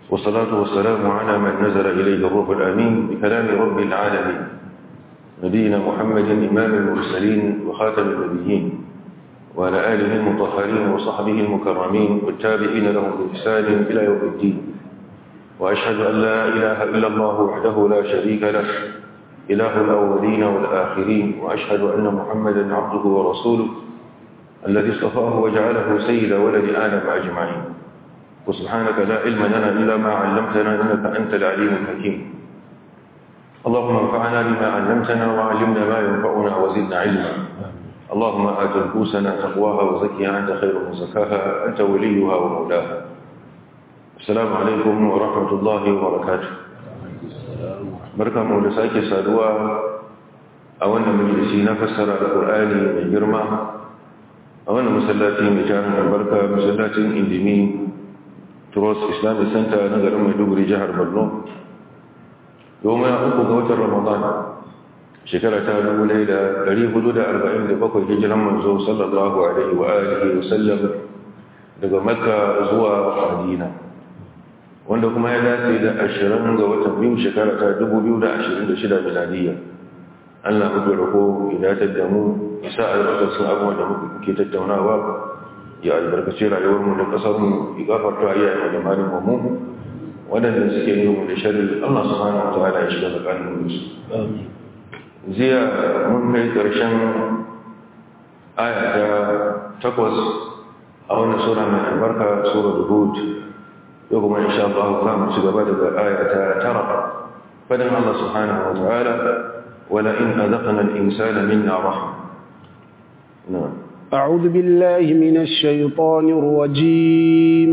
والصلاة والسلام على من نزل إليه الروح الأمين بكلام رب العالمين نبينا محمد إمام المرسلين وخاتم النبيين وعلى آله المطهرين وصحبه المكرمين والتابعين لهم بإحسان إلى يوم الدين وأشهد أن لا إله إلا الله وحده لا شريك له إله الأولين والآخرين وأشهد أن محمدا عبده ورسوله الذي اصطفاه وجعله سيد ولد آدم أجمعين وسبحانك لا علم لنا إلا ما علمتنا إنك أنت العليم الحكيم اللهم انفعنا بما علمتنا وعلمنا ما ينفعنا وزدنا علما اللهم آت نفوسنا تقواها وزكها أنت خير من زكاها أنت وليها ومولاها السلام عليكم ورحمة الله وبركاته بركة مولساك سادوا أولا مجلسي نفسر القرآن من جرمى أولا مسلاتي مجانا البركة مسلاتي اندمين تروس إسلامي سنتا نقر مدوبري جهر برنو يوم أخو قوة رمضان shekara ta dubu ɗaya da ɗari hudu da arba'in da bakwai hijiran manzo sallallahu alaihi wa alihi wa sallam daga makka zuwa madina wanda kuma ya dace da ashirin ga watan biyu shekara ta dubu biyu da ashirin da shida miladiyya allah muke rako ya datar da mu isa albarkacin abubuwan da muke tattaunawa ya albarkaci rayuwarmu da ƙasarmu ya gafarta iyayen da malin mu waɗanda suke yi mu da shari'a allah subhanahu wa ta'ala ya shiga tsakanin su amin jiya mun kai ƙarshen aya ta takwas a wannan sura mai albarka sura da hud yau kuma insha Allah za mu ci gaba daga aya ta tara fadin Allah subhanahu wa ta'ala wala in azaqna al-insana minna rahma na'am أعوذ بالله من الشيطان الرجيم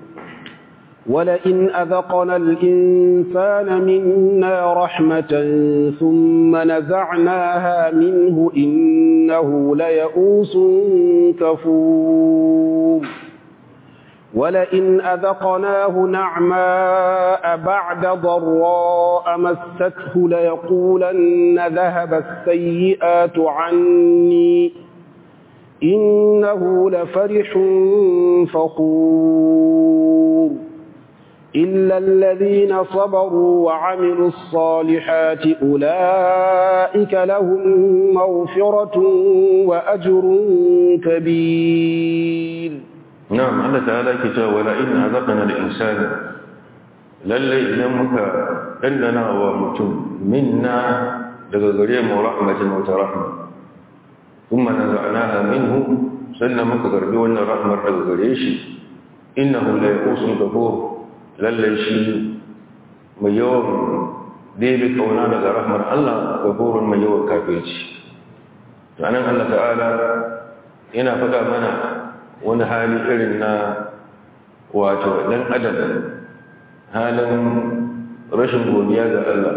ولئن أذقنا الإنسان منا رحمة ثم نزعناها منه إنه ليئوس كفور ولئن أذقناه نعماء بعد ضراء مسته ليقولن ذهب السيئات عني إنه لفرح فخور إلا الذين صبروا وعملوا الصالحات أولئك لهم مغفرة وأجر كبير نعم الله تعالى كتاب ولئن أذقنا الإنسان للي إذنك إننا ومتم منا لغريم ورحمة وترحمة ثم نزعناها منه سلمك غربي رحمة لغريش إنه ليقوس كفور lallai shi mai yawan ɗebe kauna daga rahmar Allah ga horon mai yawan kafirci ranar Allah ta'ala yana faɗa mana wani hali irin na wato ɗan adam halin rashin godiya ga Allah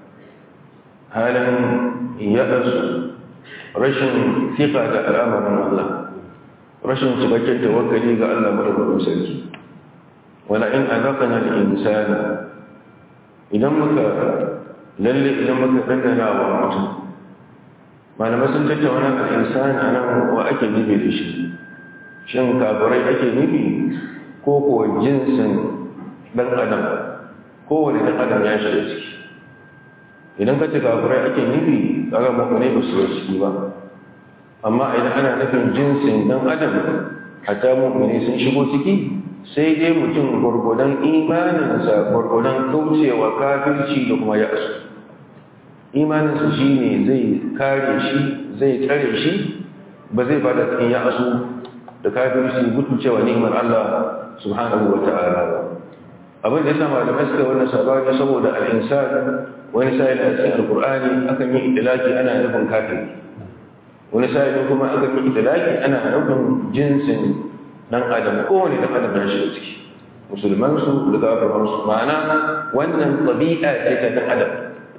halin yaɗarsu rashin fiƙa ga al'amarin Allah rashin cikakken tawakkali ga Allah madaukakin sarki wala in azaqna al-insana idan muka lalle idan muka dandana wa mutum malama sun tattauna al-insana anan wa ake nufi da shi shin kafirai ake nufi ko ko jinsin dan adam ko wani dan adam ya shiga ciki idan ka ce kafirai ake nufi kaga mu'mini ba su ciki ba amma idan ana nufin jinsin dan adam hatta mu'mini sun shigo ciki sai dai mutum gwargwadon imaninsa gwargwadon kaucewa kafirci da kuma ya'asu imaninsa shi ne zai kare shi zai tsare shi ba zai bada cikin ya'asu da kafirci gutucewa ni'imar Allah subhanahu wa ta'ala abin da ya sama da maska wannan sabani saboda al'insan wani sa'ilin a cikin alkur'ani akan yi itilaki ana nufin kafiri wani sa'ilin kuma akan yi itilaki ana nufin jinsin dan adam kowane dan adam ya shiga ciki musulman su da kafiran su ma'ana wannan tabi'a ce ta dan adam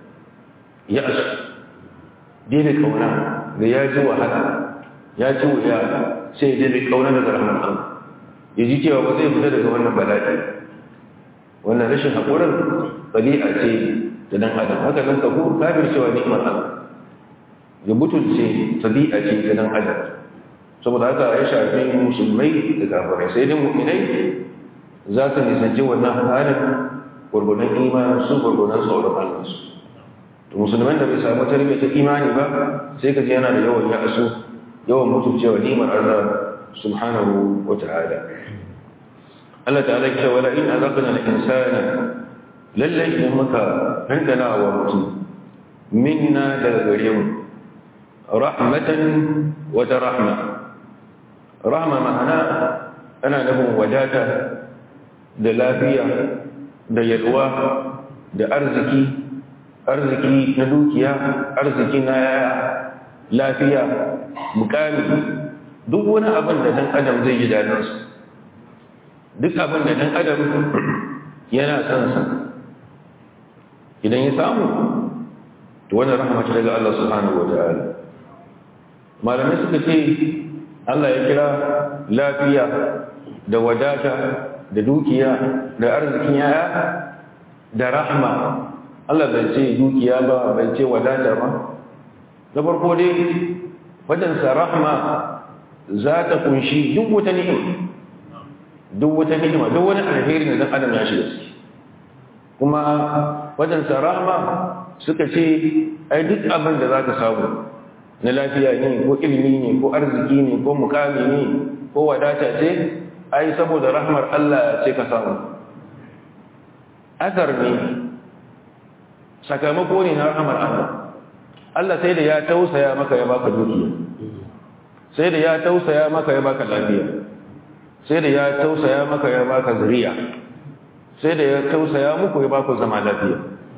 ya asu dai kauna da ya ji wahala ya ji wuya sai dai kauna daga rahman Allah ya ji cewa ba zai fita daga wannan bala'i wannan rashin haƙurin tabi'a ce ta dan adam haka nan kafur kafir cewa ni'imar Allah ya butulce tabi'a ce ta dan adam saboda haka ya shafi musulmai da kafirai sai dai mu'minai za su nisanci wannan halin gurgunan imanin su gurgunan tsoron Allah su to musulman da bai samu tarbiyya ta imani ba sai ka ji yana da yawan ya'asu yawan mutuncewa nimar Allah subhanahu wa ta'ala Allah ta'ala ya ce wala in azaqna al-insana lalle idan muka dandana wa mutum minna daga gare mu rahmatan wa rahma rahma ma'ana ana nufin wadata da lafiya da yalwa da arziki arziki na dukiya arziki na lafiya mukami duk wani abin da dan adam zai ji daɗinsu duk abin da dan adam yana son sa idan ya samu to wannan rahama ce daga Allah subhanahu wa ta'ala malamai suka ce Allah ya kira lafiya da wadata da dukiya da arzikin yaya da rahma Allah bai ce dukiya ba bai ce wadata ba da farko dai wajensa rahma za ta kunshi duk wata ni'ima duk wata ni'ima duk wani alheri da dan adam ya shiga ciki kuma wajensa rahma suka ce ai duk abin da za ka samu na lafiya ne ko ilimi ne ko arziki ne ko mukami ne ko wadata ce ai saboda rahmar Allah ce ka samu azar ne sakamako ne na rahmar Allah Allah sai da ya tausaya maka ya baka dukiya sai da ya tausaya maka ya baka lafiya sai da ya tausaya maka ya baka zuriya sai da ya tausaya muku ya baku zama lafiya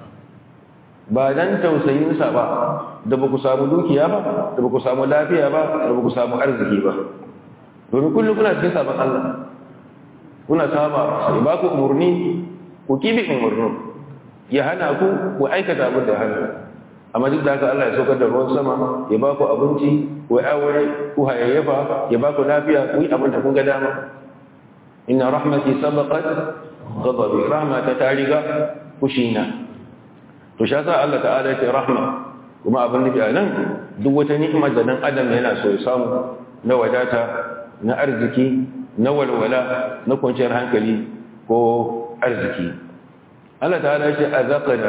ba dan tausayinsa ba da ba ku samu dukiya ba da ba ku samu lafiya ba da ba ku samu arziki ba domin kullum kuna cikin sabon Allah kuna saba sai ba ku umarni ku kibi umarni ya hana ku ku aikata abin da hana amma duk da haka Allah ya saukar da ruwan sama ya ba ku abinci ku aure ku hayayyafa ya ba ku lafiya ku yi abin da kun ga dama inna rahmati sabaqat ghadabi rahmata ta riga kushina to shi yasa Allah ta'ala ya ce rahma kuma abin nufi a nan duk wata ni'imar da dan adam yana so ya samu na wadata na arziki na walwala na kwanciyar hankali ko arziki Allah ta'ala ya ce azaqana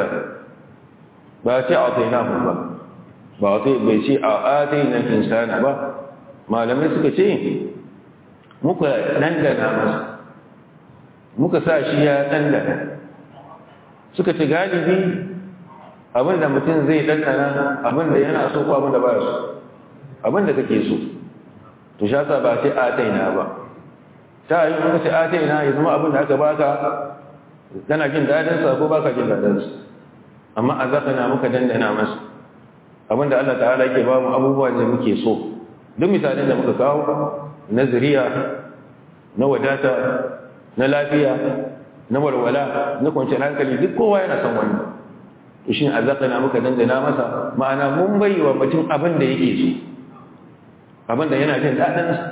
ba ce atainahu ba ba sai bai ce a ataina insana ba malamai suka ce muka dandana masa muka sa shi ya dandana suka ce galibi abinda mutum zai dandana abinda yana so ko abinda ba so abinda kake so to sha sa ba sai ataina ba ta yi kuma sai ataina ya zama abinda aka baka kana jin dadin sa ko baka jin dadin sa amma azaqana muka dandana masa abinda Allah ta'ala yake ba mu abubuwa da muke so duk misalin da muka kawo na zuriya na wadata na lafiya na walwala na kwanciyar hankali duk kowa yana son wannan shi azaqana muka dandana masa ma'ana mun bai wa mutum abin da yake so abin da yana jin dadin sa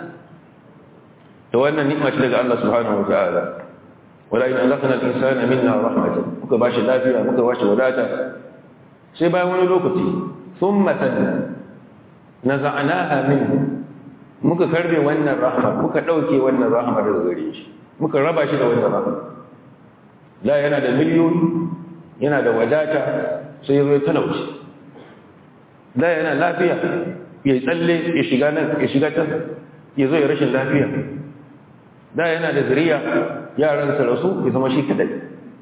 to wannan ni'ima ce daga Allah subhanahu wa ta'ala wala in azaqna al-insana minna rahmatan muka bashi lafiya muka bashi wadata sai bayan wani lokaci thumma sanna naza'naha minhu muka karbe wannan rahma muka dauke wannan rahma daga gare shi muka raba shi da wannan rahma da yana da miliyoyi yana da wadata sai ya zo talauci da yana lafiya ya tsalle ya shiga nan ya shiga can ya zo ya rashin lafiya da yana da zuriya yaran su rasu ya zama shi kadai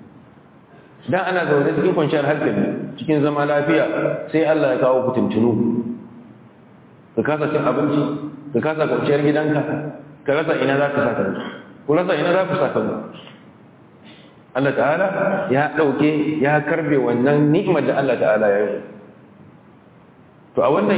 dan ana zaune cikin kwanciyar hankali cikin zama lafiya sai Allah ya kawo ku tuntunu ka kasa cin abinci ka kasa kwanciyar gidanka ka rasa ina za ka saka ku rasa ina za ku saka Allah ta'ala ya ɗauke ya karbe wannan ni'imar da Allah ta'ala ya yi to a wannan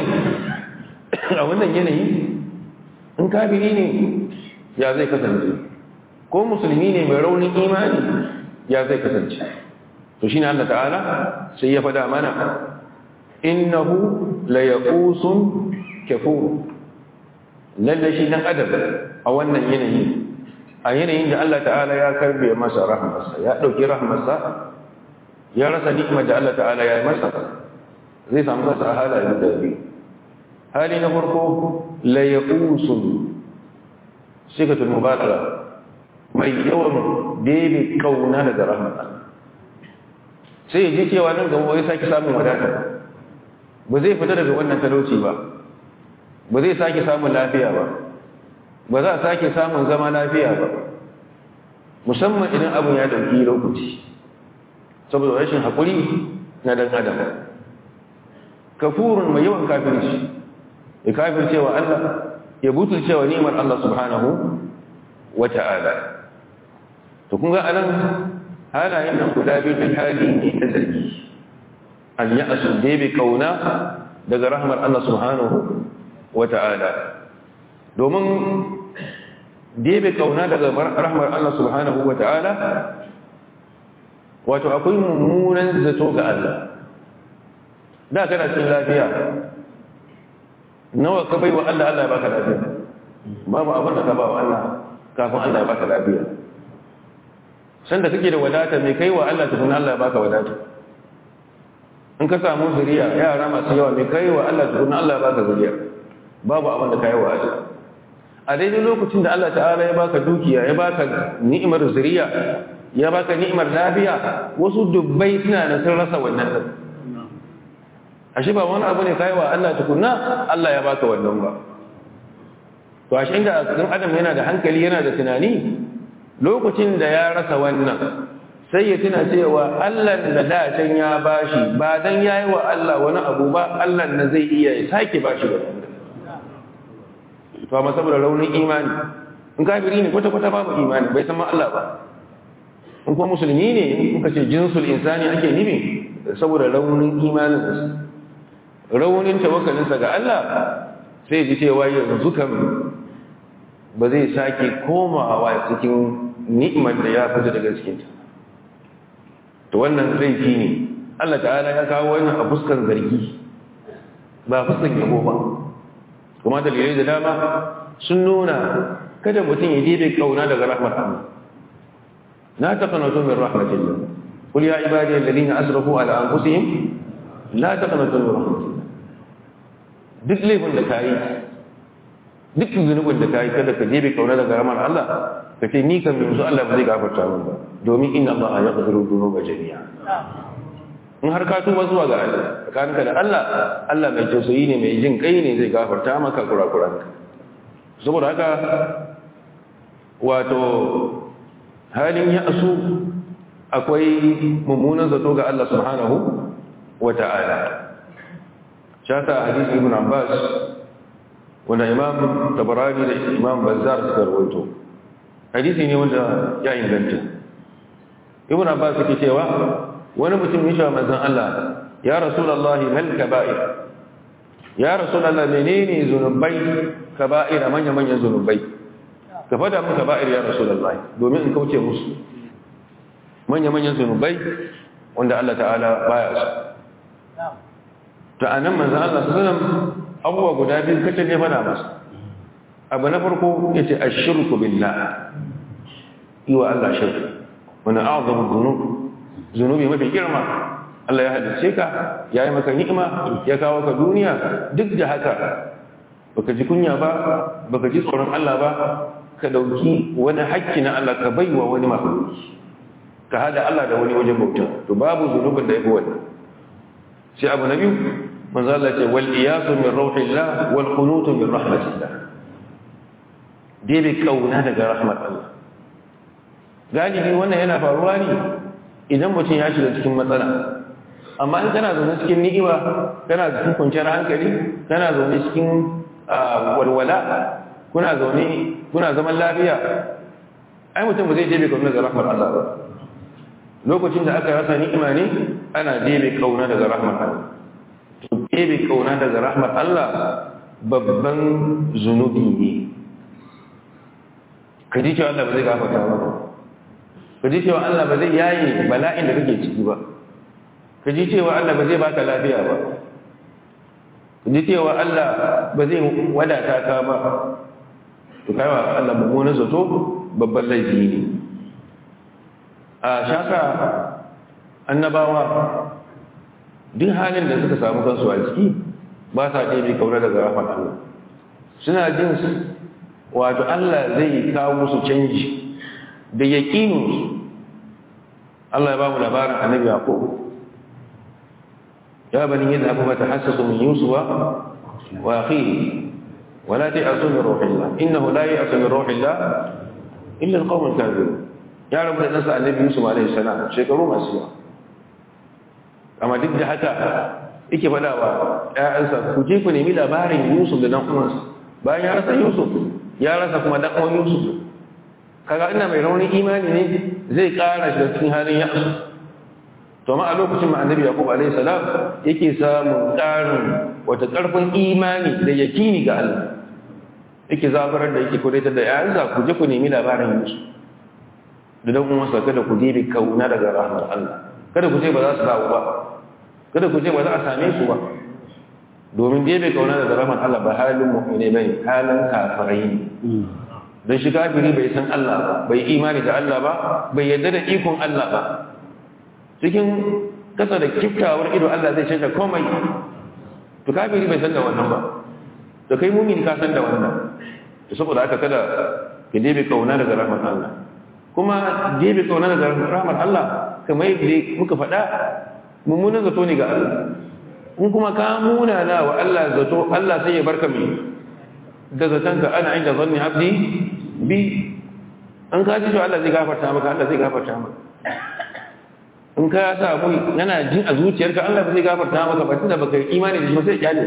a wannan yanayi in kafiri ne ya zai kasance ko musulmi ne mai raunin imani ya zai kasance to shine Allah ta'ala sai ya fada mana innahu la yaqusun kafur lalle shi dan adam a wannan yanayi a yanayin da Allah ta'ala ya karbe masa rahmarsa ya dauki rahmarsa ya rasa nikmar da Allah ta'ala ya yi masa zai samu masa halaye da biyu hali na farko la yaqusun sigatul mubalaga mai yawan bebe kauna daga rahmar Allah sai ya ji cewa nan gaba ya sake samun wadata ba zai fita daga wannan talauci ba ba zai sake samun lafiya ba ba za a sake samun zama lafiya ba musamman idan abin ya dauki lokaci saboda rashin haƙuri na dan adam kafurun mai yawan kafirci ya kafircewa Allah ya butulcewa ni'imar Allah subhanahu wa ta'ala to kun ga anan halayen nan guda biyu da hali ne na zargi an yi asu bebe kauna daga rahmar Allah subhanahu wa ta'ala domin bebe kauna daga rahmar Allah subhanahu wa ta'ala wato akwai mummunan zato ga Allah da kana cikin lafiya nawa ka bai wa Allah Allah ya baka lafiya babu abin da ka ba wa Allah kafin Allah ya baka lafiya sanda kake da wadata mai kai wa Allah tukun Allah ya baka wadata in ka samu zuriya yara masu yawa mai kai wa Allah tukun Allah ya baka zuriya babu abin da kai wa Allah a daidai lokacin da Allah ta'ala ya baka dukiya ya baka ni'imar zuriya ya baka ni'imar lafiya wasu dubbai suna da sun rasa wannan din ashe ba wani abu ne kai wa Allah tukunna Allah ya baka wannan ba to ashe inda dan adam yana da hankali yana da tunani lokacin da ya rasa wannan sai ya tuna cewa Allah da da can ya bashi ba dan yayi wa Allah wani abu ba Allah na zai iya ya sake bashi wannan to amma saboda raunin imani in kafiri ne kwata kwata babu imani bai san ma Allah ba in kuma musulmi ne muka ce jinsul insani ake nufi saboda raunin imanin raunin tawakkalinsa ga Allah sai ji cewa yanzu kan ba zai sake komawa cikin ni'imar da ya fita daga cikinta to wannan laifi ne Allah ta'ala ya kawo wannan a fuskan zargi ba fuskan yabo ba kuma dalilai da dama sun nuna kada mutum ya dibe kauna daga rahmar Allah la taqnatu min rahmatillah qul ya ibadiy alladhina asrafu ala anfusihim la taqnatu min rahmatillah duk laifin da kai duk zunubin da kai kada ka dibe kauna daga rahmar Allah ka ce ni kan yanzu Allah ba zai gafarta min ba domin inna Allah yaghfiru dhunuba jami'a in har ka tuba zuwa ga Allah tsakaninka da Allah Allah mai tausayi ne mai jin kai ne zai gafarta maka kurakuranka saboda haka wato halin ya asu akwai mummunan zato ga Allah subhanahu wa ta'ala shata hadisi ibn Abbas wanda imam tabarani da imam bazzar suka rawaito hadisi ne wanda ya inganta ibn Abbas yake cewa wani mutum ya manzon Allah ya rasulullahi mal kaba'ir ya rasulullahi menene zunubai kaba'ira manya manyan zunubai ka fada mun kaba'ir ya rasulullahi domin in kauce musu manya manyan zunubai wanda Allah ta'ala baya su to anan manzon Allah sallallahu alaihi wasallam abuwa guda biyu kace ne fada masa abu na farko yace ashirku billah yi wa Allah shirka wani a'zamu dhunub zunubi mafi girma Allah ya halice ka ya yi maka ni'ima ya kawo ka duniya duk da haka baka ji kunya ba baka ji tsoron Allah ba ka dauki wani hakki na Allah ka baiwa wani mahaluki ka hada Allah da wani wajen bauta to babu zunubin da yafi wannan sai abu na biyu manzo Allah ce wal iyasu min rauhillah wal qunut min rahmatillah dai bai kauna daga rahmat Allah galibi wannan yana faruwa ne idan mutum ya shiga cikin matsala amma in kana zaune cikin ni'ima kana cikin kwanciyar hankali kana zaune cikin walwala kuna zaune kuna zaman lafiya ai mutum ba zai jebe kauna daga rahmar Allah ba lokacin da aka rasa ni'ima ne ana jebe kauna daga rahmar Allah to jebe kauna daga rahmar Allah babban zunubi ne ka ji cewa Allah ba zai gafarta ba ka ji cewa Allah ba zai yaye bala'in da kake ciki ba ka ji cewa Allah ba zai baka lafiya ba ka ji cewa Allah ba zai wadata ka ba to kai wa Allah mummunan zato babban laifi ne a shaka annabawa duk halin da suka samu kansu a ciki ba sa ɗebe kaura daga rahmat Allah suna jin wato Allah zai kawo musu canji da yaƙininsu Allah ya ba mu labarin annabi Yaqub ya bani yadda abu ta hassasu min yusufa wa akhihi wa la ta'asu min ruhillah innahu la ya'asu min ruhillah illa alqawm alkafirun ya rabu da nasa annabi yusuf alaihi salam shekaru masu yawa amma duk da haka yake faɗa wa ƴaƴansa ku je ku nemi labarin yusuf da dan uwansa bayan ya rasa yusuf ya rasa kuma dan uwan yusuf kaga ina mai raunin imani ne zai ƙara shi cikin halin ya'su to ma a lokacin ma annabi yaqub alayhi salam yake samun ƙarin wata ƙarfin imani da yakini ga Allah yake zabarar da yake kudaita da yayansa ku je ku nemi labarin Yusuf da dan uwansa kada ku dibi kauna daga rahmar Allah kada ku ce ba za su dawo ba kada ku ce ba za a same su ba domin dibi kauna daga rahmar Allah ba halin mu'mini bane halin kafirai ne dan shi kafiri bai san Allah ba bai imani da Allah ba bai yarda da ikon Allah ba cikin kasa da kiftawar ido Allah zai canza komai to kafiri bai san da wannan ba to kai mumin ka san da wannan to saboda haka kada ka debe kauna daga rahmar Allah kuma debe kauna daga rahmar Allah kamar yadda muka faɗa mummunan zato ne ga Allah in kuma ka muna na wa Allah zato Allah sai ya barka mai da zatanka ana inda zanni abdi bi an ka ji to Allah zai gafarta maka Allah zai gafarta maka in ka sa mu yana jin a zuciyarka Allah ba zai gafarta maka ba tunda baka yi imani da shi ba sai kyale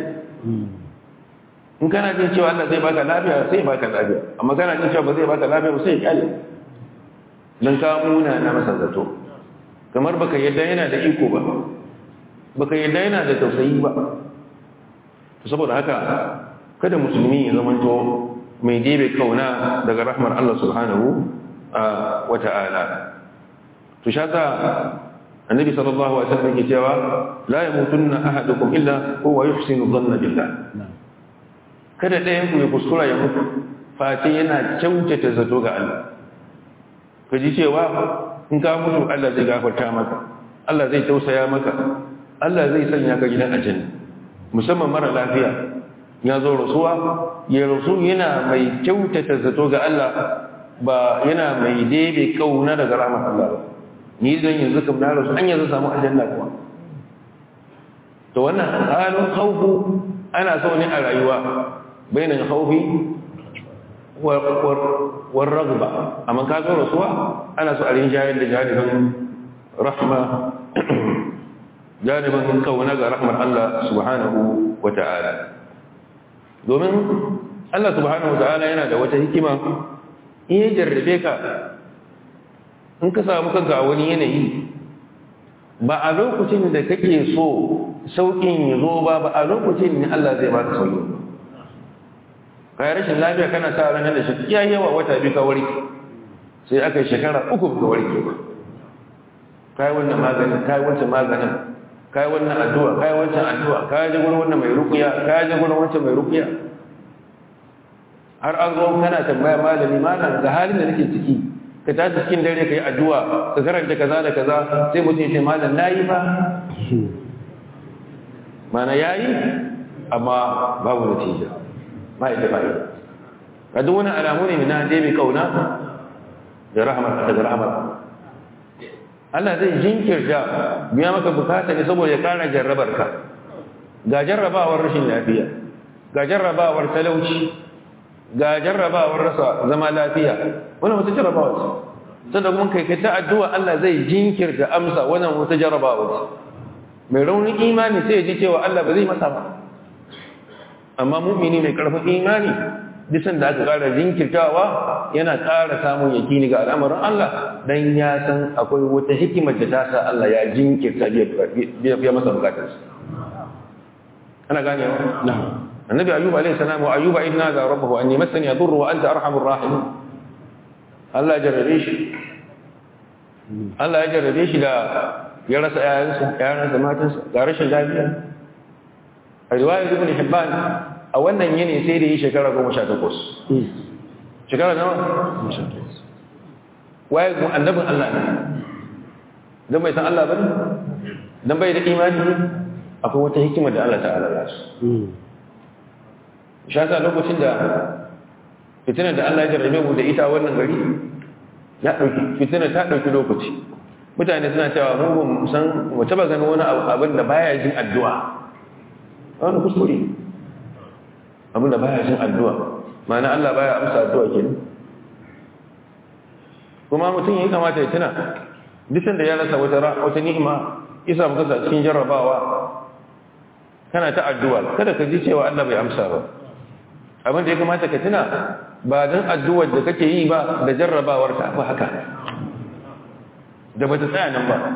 in kana jin cewa Allah zai baka lafiya sai baka lafiya amma kana jin cewa ba zai baka lafiya ba sai kyale dan ka muna na masa zato kamar baka yadda yana da iko ba baka yadda yana da tausayi ba saboda haka kada musulmi ya zamanto mai debe kauna daga rahmar Allah subhanahu wa ta'ala to shaka annabi sallallahu alaihi wasallam yake cewa la yamutunna ahadukum illa huwa yuhsinu dhanna billah kada ɗayan ku ya kuskura ya mutu face yana kyautata zato ga Allah ka ji cewa in ka mutu Allah zai gafarta maka Allah zai tausaya maka Allah zai sanya ka gidan aljanna musamman mara lafiya ya zo rasuwa ya rasu yana mai kyautata zato ga Allah ba yana mai debe kauna daga rahmar Allah ba ni zan yanzu kam na rasu an yanzu samu aljanna kuma to wannan halin khawfu ana so ne a rayuwa bainan khawfi war ragba amma ka zo rasuwa ana so a rinjayar da janibin rahma janibin kauna ga rahmar Allah subhanahu wa ta'ala domin Allah subhanahu wa ta'ala yana da wata hikima in ya jarrabe ka in ka samu kanka a wani yanayi ba a lokacin da kake so sauƙin ya zo ba ba a lokacin ne Allah zai baka sauƙi kai rashin lafiya kana sa ranar da shi ya yawa wata biyu ka warke sai aka yi shekara uku ka warke ba kai wannan maganin kai wancan maganin kai wannan addu'a kai wancan addu'a kai ji gurin wannan mai rukuya kai ji gurin wancan mai rukuya har an zo kana tambaya malami malam ga halin da nake ciki ka tashi cikin dare ka yi addu'a ka karanta kaza da kaza sai mutum ya ce malam na yi ba mana ya yi amma babu natija ba ita ba ita ka duk wani alamu ne na je mai kauna da rahamar daga rahamar Allah zai jinkirta biya maka bukata ne saboda ya kara jarrabar ka ga jarrabawar rashin lafiya ga jarrabawar talauci ga jarrabawar rasa zama lafiya wannan wata jarrabawa ce sannan kuma kai kai ta addu'a Allah zai jinkirta amsa wannan wata jarrabawa ce mai raunin imani sai ya ji cewa Allah ba zai masa ba amma mu'mini mai karfin imani disan da aka ƙara jinkirtawa yana ƙara samun yakini ga al'amarin Allah dan ya san akwai wata hikimar da ta sa Allah ya jinkirta biya masa bukatarsa ana ganewa na'am النبي أيوب عليه السلام وأيوب إذ نادى ربه أني مسني يضر وأنت أرحم الراحمين الله جربيش الله جربيش لا يرس آيانسا آيانسا ما تنسى قارش اللابية الرواية ابن حبان أولا يني سيري شكرا قوم شاتقوس شكرا نوع ويقول النبي الله dan bai san Allah bane dan bai da imani akwai wata hikima da Allah ta'ala ya su shasa lokacin da fitinar da Allah ya jarrabe mu da ita wannan gari ya ɗauki fitina ta ɗauki lokaci mutane suna cewa mun ba san mu taba ganin wani abin da baya jin addu'a wani kuskure abin da baya jin addu'a ma'ana Allah baya amsa addu'a kenan kuma mutum ya kamata ya tuna duk da ya rasa wata wata ni'ima isa muka sa cikin jarrabawa kana ta addu'a kada ka ji cewa Allah bai amsa ba abin da ya kamata ka tuna ba dan addu'ar da kake yi ba da jarrabawar ta ba haka da bata tsaya nan ba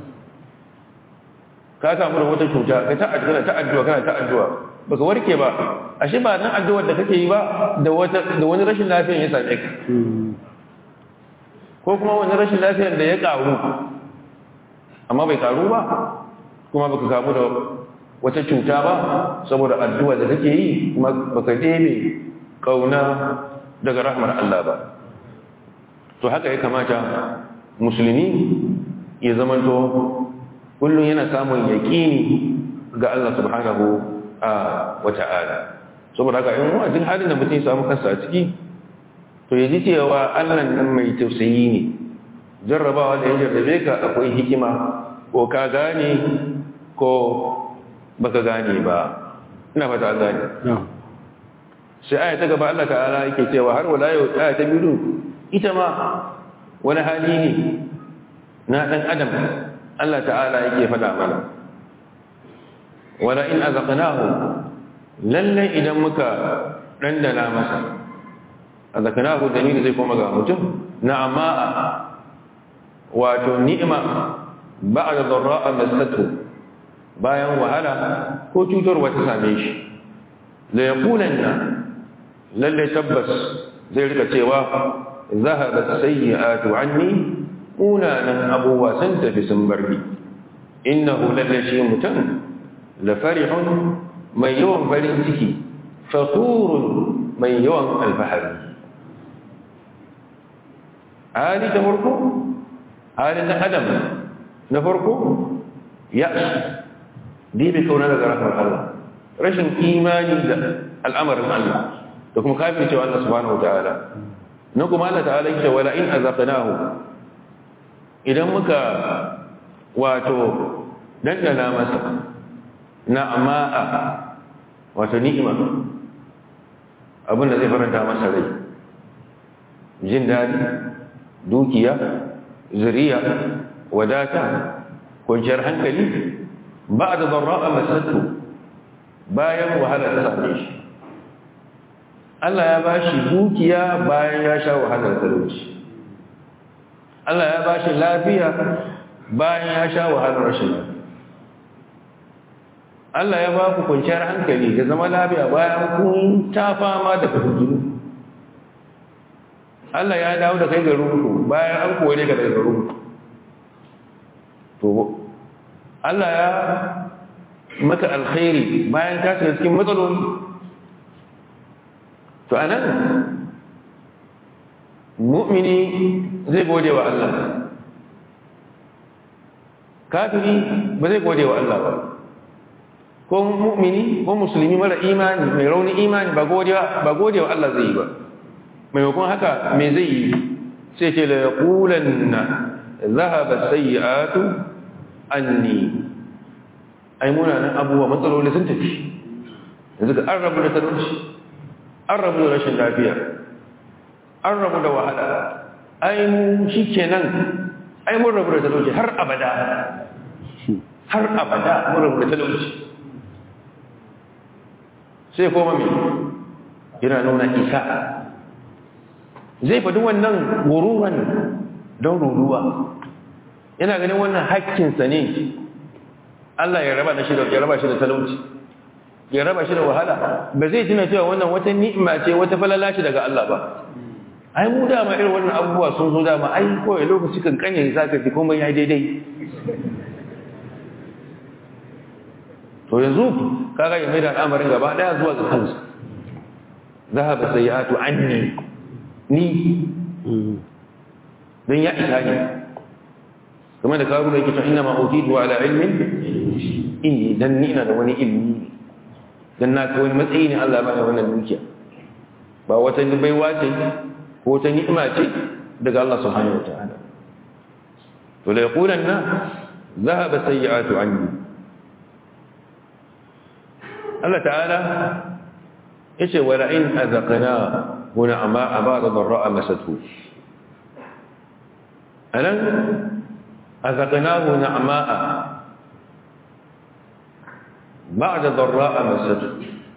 ka samu da wata cuta ka ta addu'a ta addu'a kana ta addu'a baka warke ba ashe ba dan addu'ar da kake yi ba da wata da wani rashin lafiyar ya same ka ko kuma wani rashin lafiyar da ya karu amma bai karu ba kuma baka kamu da wata cuta ba saboda addu'a da kake yi kuma baka debe kauna daga rahmar Allah ba to haka ya kamata musulmi ya zamanto kullum yana samun yaƙini ga Allah subhanahu wa ta'ala saboda haka in wa'azin halin da mutum ya samu kansa a ciki to ya ji cewa Allah nan mai tausayi ne jarrabawa da ya jarrabe ka akwai hikima ko ka gane ko baka gane ba ina fata an gane sai aya ta gaba Allah ta'ala yake cewa har wala yau aya ta biyu ita ma wani hali ne na dan adam Allah ta'ala yake faɗa mana wala in azaqnahu lalle idan muka dandana masa azaqnahu dalili zai koma ga mutum na'ama wato ni'ima ba'da dharra'a masatu bayan wahala ko cutarwa ta same shi la yaqulanna lalle tabbas zai rika cewa zahabat sayyi'atu anni unanan abuwa sun tafi sun barni innahu lalle shi mutum la farihun mai yawan farin ciki fakhurun mai yawan alfahari hali ta farko hali na adam na farko ya dibe kauna daga rahmar Allah rashin imani da al'amarin Allah da kuma kafin cewa Allah subhanahu ta'ala na kuma Allah ta'ala yake wala in azaqnahu idan muka wato dandana masa na'ama'a wato ni'ima abinda zai faranta masa rai jin dadi dukiya zuriya wadata kwanciyar hankali ba da zarra'a masattu bayan wahala ta same shi Allah ya bashi dukiya bayan ya sha wahalar talauci Allah ya bashi lafiya bayan ya sha wahalar rashin lafiya Allah ya ba ku kwanciyar hankali da zama lafiya bayan kun ta fama da fahimtunu Allah ya dawo da kai garinku bayan an kore ka daga garinku to Allah ya maka alkhairi bayan ka shiga cikin matsaloli to anan mu'mini zai gode wa Allah kafiri ba zai gode wa Allah ba ko mu'mini ko musulmi mara imani mai rauni imani ba gode ba gode wa Allah zai yi ba maimakon haka me zai yi sai ce la yaqulanna dhahaba sayyi'atu anni ai munanan abubuwa matsaloli sun tafi yanzu ga an rabu da talauci an rabu da rashin lafiya an rabu da wahala ai mu shi kenan ai mun rabu da talauci har abada har abada mun rabu da talauci sai koma mai yana nuna isa zai faɗi wannan guruwan don ruruwa yana ganin wannan hakkinsa ne Allah ya raba shi da ya raba shi da talauci ya raba shi da wahala ba zai tuna cewa wannan wata ni'ima ce wata falala ce daga Allah ba ai mu dama irin wannan abubuwa sun zo dama ai kawai lokaci kan kanye zaka ji komai ya daidai to yanzu kaga ya maida al'amarin gaba daya zuwa ga kansa zahaba sayyatu anni ni dan ya isa ne kamar da karu da yake cewa inna ma utitu ala ilmin inni dan ni ina da wani ilmi dan na ka wani matsayi ne Allah ya bani wannan dukiya ba wata baiwa ce ko wata ni'ima ce daga Allah subhanahu wataala to la yaqulanna dhahaba sayyi'atu anni Allah ta'ala yace wala in azaqna huna ama ba'da dharra masatu alan azaqnahu na'ma'a ba'da dharra masatu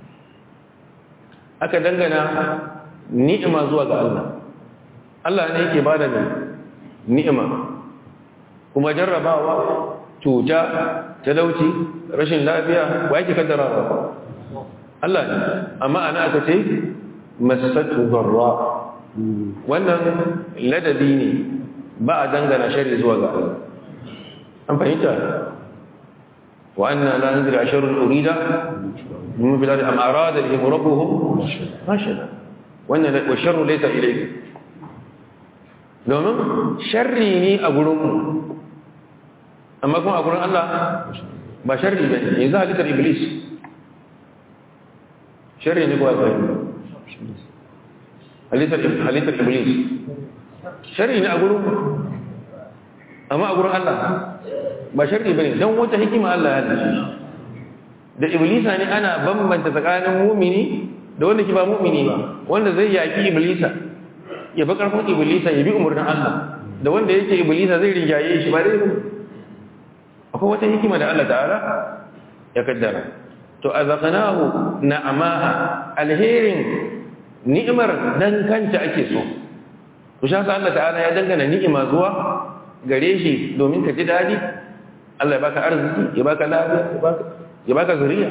aka dangana ni'ima zuwa ga Allah Allah ne yake bada ni'ima kuma jarrabawa cuta talauci rashin lafiya wa yake kaddarawa Allah ne amma ana aka ce masatu dharra wannan ladabi ne ba a dangana shari zuwa ga Allah an fahimta wa anna la nadri asharun urida min bilad am arada bihim rabbuhum rashada wannan wa sharru laysa ilayka domin sharri ne a gurin mu amma kuma a gurin Allah ba sharri ba ne yanzu halittar iblis sharri ne kuwa zai halittar iblis sharri ne a gurin amma a gurin Allah ba sharri ba ne don wata hikima Allah ya halitta da iblisa ne ana bambanta tsakanin mumini da wanda ki ba mumini ba wanda zai yaki iblisa ya bi karfin iblisa ya bi umarnin Allah da wanda yake iblisa zai rinjaye shi ba dai akwai wata hikima da Allah ta'ala ya kaddara to azaqnahu na'amaha alherin ni'imar dan kanta ake so to shaka Allah ta'ala ya dangana ni'ima zuwa gare shi domin ka ji dadi Allah ya baka arziki ya baka lafiya ya baka ya baka zuriya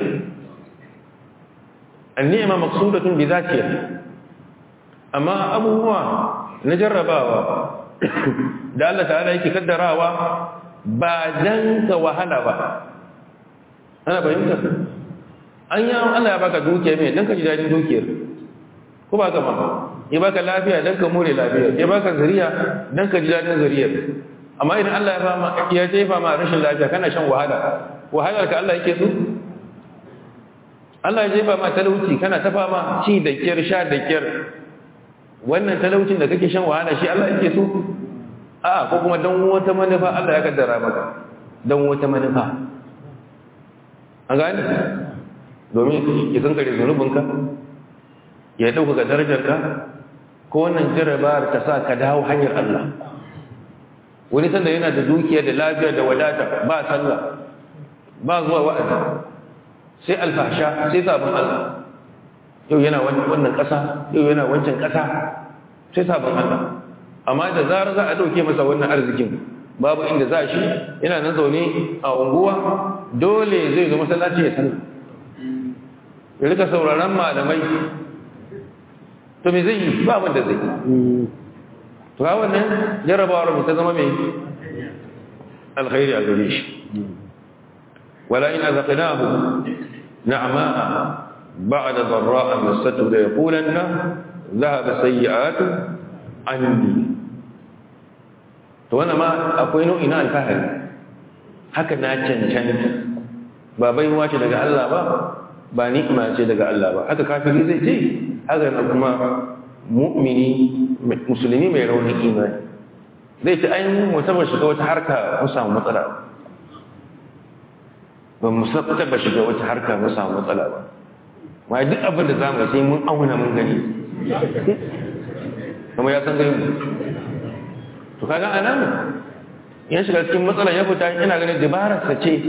an-ni'ma maqsudatun bi dhatiha amma abubuwa na jarrabawa da Allah ta'ala yake kaddarawa ba dan ka wahala ba ana fahimta an yi Allah ya baka dukiya mai dan ka ji dadin dukiyar ko ba ka ba ya baka lafiya dan ka more lafiya ya baka zuriya dan ka ji dadin zuriyar amma idan Allah ya fama ya jefa ma rashin lafiya kana shan wahala wahalar ka Allah yake so Allah ya jefa ma talauci kana ta fama ci da kyar sha da kyar wannan talaucin da kake shan wahala shi Allah yake so a ko kuma don wata manufa Allah ya kaddara maka don wata manufa an gani domin ya kankare zunubinka ya ɗaukaka darajarka ko wannan jarabar ta sa ka dawo hanyar Allah wani sanda yana da dukiya da lafiya da wadata ba sallah ba zuwa wa'azi sai alfasha sai sabon Allah yau yana wannan ƙasa yau yana wancan ƙasa sai sabon Allah amma da zarar za a ɗauke masa wannan arzikin babu inda za shi yana nan zaune a unguwa dole zai zo masallaci ya sallah ya rika sauraron malamai to me zai yi ba abin da zai to ga wannan jarrabawar mu ta zama mai alkhairi a gare shi wala in azaqnahu na'ama ba'da dharra'a masatu la yaqulanna dhahaba sayyi'atu anni to wannan ma akwai nau'i na alfahari haka na cancanta ba baiwa ce daga Allah ba ba ni'ima ce daga Allah ba haka kafiri zai ce haka na kuma mu'mini musulmi mai raunin imani zai ce ai mu taba shiga wata harka mu samu matsala ba mu taba shiga wata harka mu samu matsala ba ma duk abin da zamu sai mun auna mun gani kuma ya san gani to kaga anan ya shiga cikin matsala ya fita ina ganin dabarar sa ce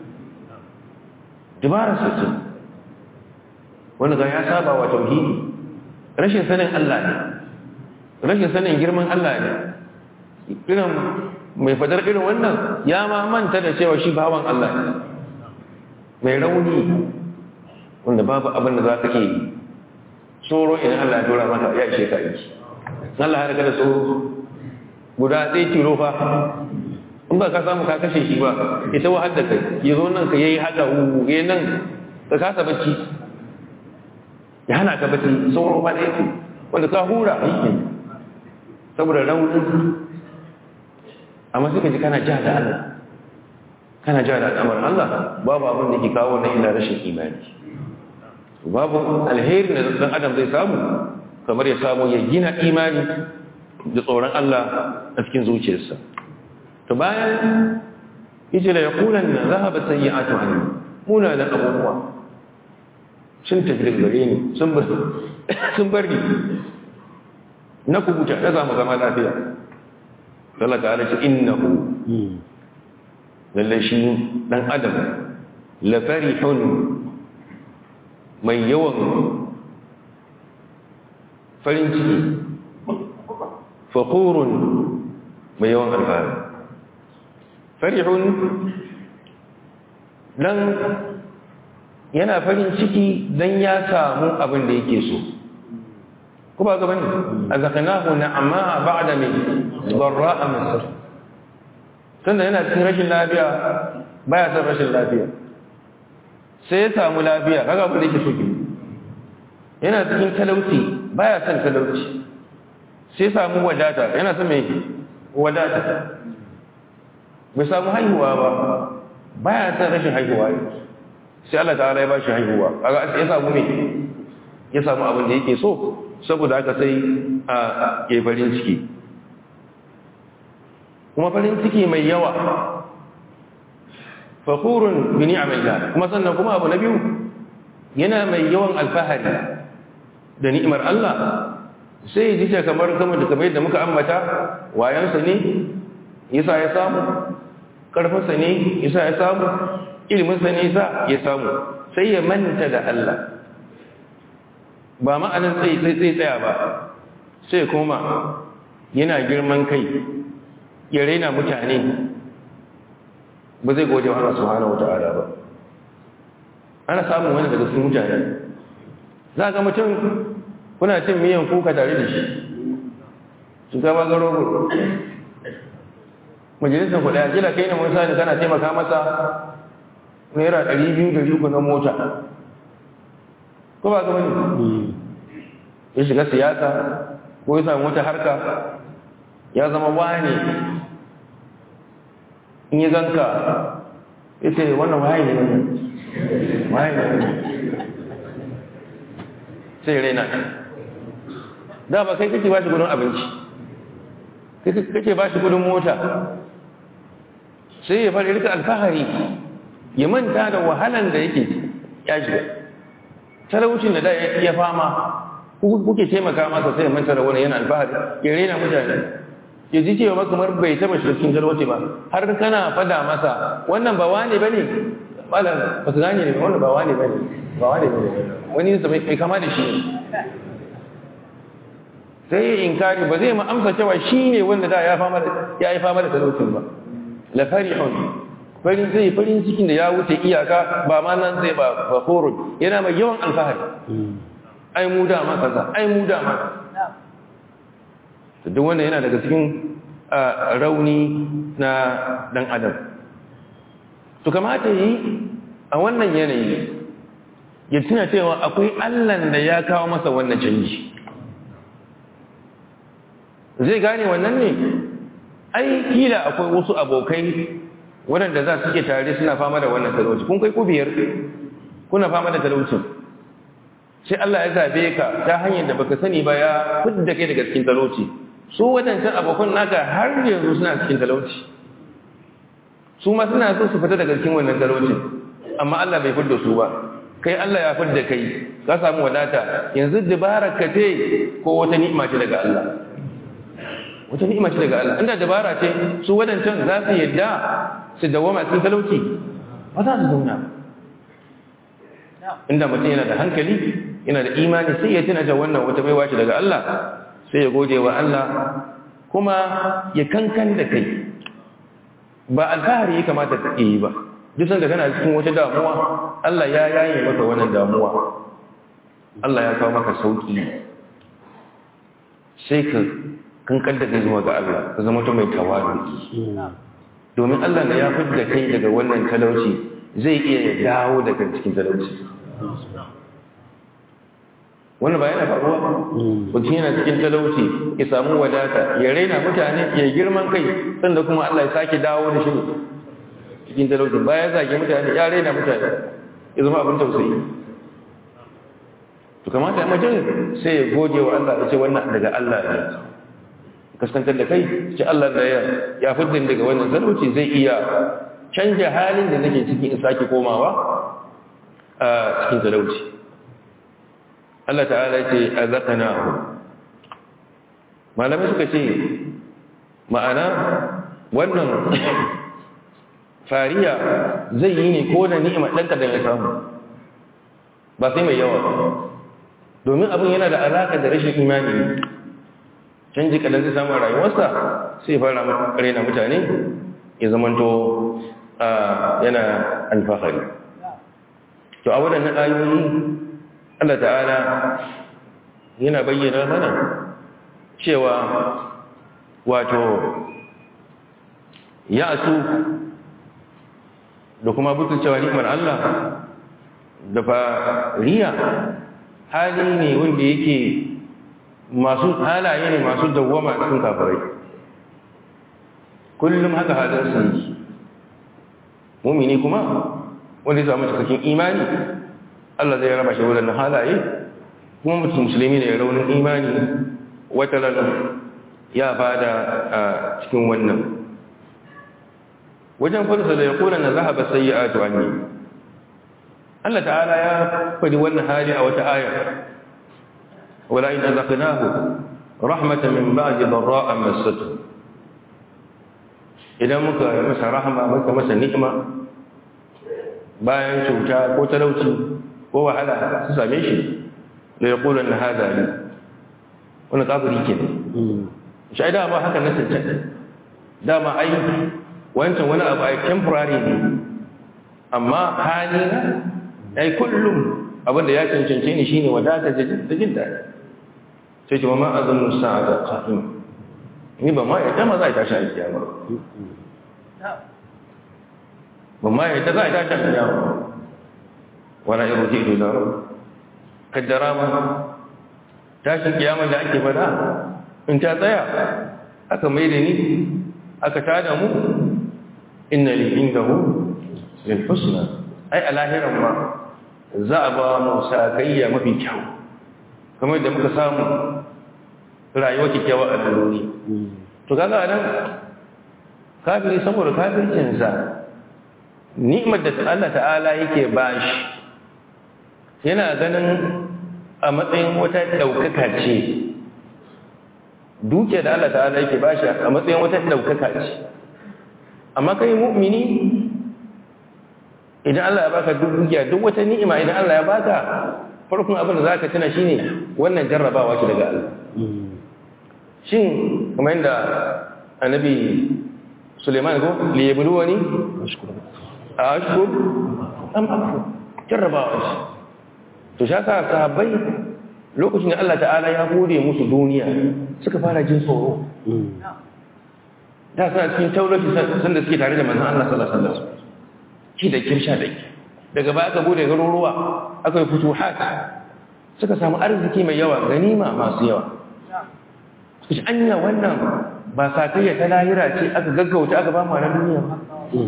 dabarar sa ce wanda ga ya saba wa tauhidi rashin sanin Allah ne rashin sanin girman Allah ne irin mai fadar irin wannan ya ma manta da cewa shi bawan Allah ne mai rauni wanda babu abin da za ka ke tsoro idan Allah ya dora maka ya ishe ka yi Allah ya riga da tsoro guda ɗaya tilo fa in ba ka samu ka kashe shi ba ita wahal da kai ya zo nan ka yayi haka wuge nan ka kasa bacci ya hana ka bacci tsoro ba da yake wanda ka hura aiki saboda raunin amma suka ji kana ja da Allah kana ja da al'amarin Allah babu abin da ke kawo na illa rashin imani babu alheri da dan adam zai samu kamar ya samu ya gina imani da tsoron Allah a cikin zuciyarsa to bayan yace la yaqulanna dhahaba sayyi'atu anni muna da abubuwa sun tafi daga gare ni sun bar sun bar ni na kubuta na zama zama lafiya Allah ta'ala ce innahu lalle shi dan adam la farihun mai yawan farin ciki fakurun mai yawan alfahari farihun dan yana farin ciki dan ya samu abin da yake so ko ba gaba ne a zakanahu na amma ba da mai barra a masar tunda yana cikin rashin lafiya baya son rashin lafiya sai ya samu lafiya kaga abin da yake so ke yana cikin talauci baya son talauci sai samu wadata yana son mai wadata bai samu haihuwa ba baya son rashin haihuwa sai Allah ta'ala ya ba shi haihuwa kaga ya samu mai ya samu abin da yake so saboda haka sai a ke farin ciki kuma farin ciki mai yawa fakurun bi ni'amillah kuma sannan kuma abu na biyu yana mai yawan alfahari da ni'imar Allah sai ya ji kamar kamar da kamar yadda muka ambata wayansa ne yasa ya samu karfinsa ne yasa ya samu iliminsa ne yasa ya samu sai ya manta da Allah ba ma'anin tsaye tsaye tsaya ba sai kuma yana girman kai ya raina mutane ba zai gode wa Allah subhanahu wata'ala ba ana samun wani daga cikin mutane za ga mutum kuna cin miyan kuka tare da shi shugaba ga rogo majalisar kuɗa kila kai ne mun sani kana taimaka masa naira ɗari biyu da uku na mota ko ba ga wani ya shiga siyasa ko ya samu wata harka ya zama wane in yi ganka ya ce wannan waye ne wannan waye ne sai raina da ba kai kake ba shi gudun abinci kake ba shi gudun mota sai ya fara rika alfahari ya manta da wahalan da yake ya shiga talaucin da da ya fama kuke taimaka masa sai ya manta da wani yana alfahari ya raina mutane ya ji cewa kamar bai taba shirkin talauci ba har kana fada masa wannan ba wane ba ne malam ba su gane ne wannan ba wane ba ne ba wane ba ne wani yasa mai kama da shi sai ya inkari ba zai ma amsa cewa shi ne wanda da ya yi fama da talaucin ba la farihun farin zai farin cikin da ya wuce iyaka ba ma nan zai ba fakhurun yana mai yawan alfahari ai mu da ma kaza ai mu da ma to duk wannan yana daga cikin rauni na dan adam to kamata yi a wannan yanayi ya tuna cewa akwai Allah da ya kawo masa wannan canji zai gane wannan ne ai kila akwai wasu abokai waɗanda za su ke tare suna fama da wannan talauci kun kai ku biyar kuna fama da talaucin sai Allah ya zabe ka ta hanyar da baka sani ba ya fidda kai daga cikin talauci su wadancan abokan naka har yanzu suna cikin talauci su ma suna so su fita daga cikin wannan talaucin amma Allah bai fidda su ba kai Allah ya fidda kai ka samu wadata yanzu dabara ka ce ko wata ni'ima ce daga Allah wata ni'ima ce daga Allah inda dabara ce su wadancan za su yadda su dawama cikin talauci ba za su zauna inda mutum yana da hankali yana da imani sai ya tuna da wannan wata baiwa ce daga Allah sai ya gode wa Allah kuma ya kankan da kai ba alfahari ya kamata ka yi ba duk sanda kana cikin wata damuwa Allah ya yaye maka wannan damuwa Allah ya kawo maka sauki sai ka kankan da kai zuwa ga Allah ka zama ta mai tawadu domin Allah da ya fidda kai daga wannan talauci zai iya dawo daga cikin talauci wannan ba yana faruwa mutum yana cikin talauci ya samu wadata ya raina mutane ya girman kai sanda kuma Allah ya sake dawo da shi cikin talauci baya zage mutane ya raina mutane ya zama abin tausayi to kamata mutum sai ya gode wa Allah ya ce wannan daga Allah ne kaskantar da kai ce Allah da ya ya fitin daga wannan talauci zai iya canja halin da nake ciki in sake komawa a cikin talauci Allah ta'ala ce azaqnahu malamai suka ce ma'ana wannan fariya zai yi ne ko da ni'ima ɗan kadan ya samu ba sai mai yawa ba domin abin yana da alaƙa da rashin imani ne canji kadan zai samu rayuwarsa sai fara raina mutane ya zamanto yana alfahari to a waɗannan ayoyi Allah ta'ala yana bayyana mana cewa wato ya su da kuma butun cewa ni'imar Allah da fariya hali ne wanda yake masu halaye ne masu dawwama cikin kafirai kullum haka halin su yi mumini kuma wanda ya samu cikakken imani Allah zai raba shi wadannan halaye kuma mutum musulmi ne raunin imani wata ranar ya fada a cikin wannan wajen farsa da ya kona na zahaba sai ya ato an yi Allah ta'ala ya faɗi wannan hali a wata aya wala in azaqnahu rahmatan min ba'di dharra'a massatu idan muka masa rahama muka masa ni'ima bayan cuta ko talauci ko wahala su same shi da ya kula na hada ne wani kafiri ke ne shi ai dama haka na cancan dama ai wancan wani abu ai temporary ne amma hali na ai kullum abinda ya cancance ni shine wadata da jin daɗi sai ce ma azannu sa'ada qa'im ni ba ma ya tama za a tashi a kiyama ba ma ya ta za a tashi a kiyama wala yarji ila rabb kaddara ma tashin kiyama da ake fada in ta tsaya aka mai da ni aka tada mu inna li indahu lil husna ai alahiran ma za a ba mu sakayya mafi kyau kamar da muka samu rayuwa kyakkyawa a duniya to kaga nan kafiri saboda kafircinsa ni'imar da Allah ta'ala yake bashi yana ganin a matsayin wata ɗaukaka ce duke da Allah ta'ala yake bashi a matsayin wata ɗaukaka ce amma kai mu'mini idan Allah ya baka duk dukiya duk wata ni'ima idan Allah ya baka farkon abin da zaka tuna shine wannan jarrabawa ce daga Allah shin kamar yadda annabi Suleiman ko li yabluwani a ashkur am akfur jarrabawa ce to shaka sahabbai lokacin da Allah ta'ala ya gode musu duniya suka fara jin tsoro da suna cikin taurati sanda suke tare da manzon Allah sallallahu alaihi wasallam ki da kirsha da ki daga baya aka bude garuruwa aka yi futuhat suka samu arziki mai yawa ganima masu yawa suka ci anya wannan ba sakayya ta lahira ce aka gaggauta aka ba mu na duniya ba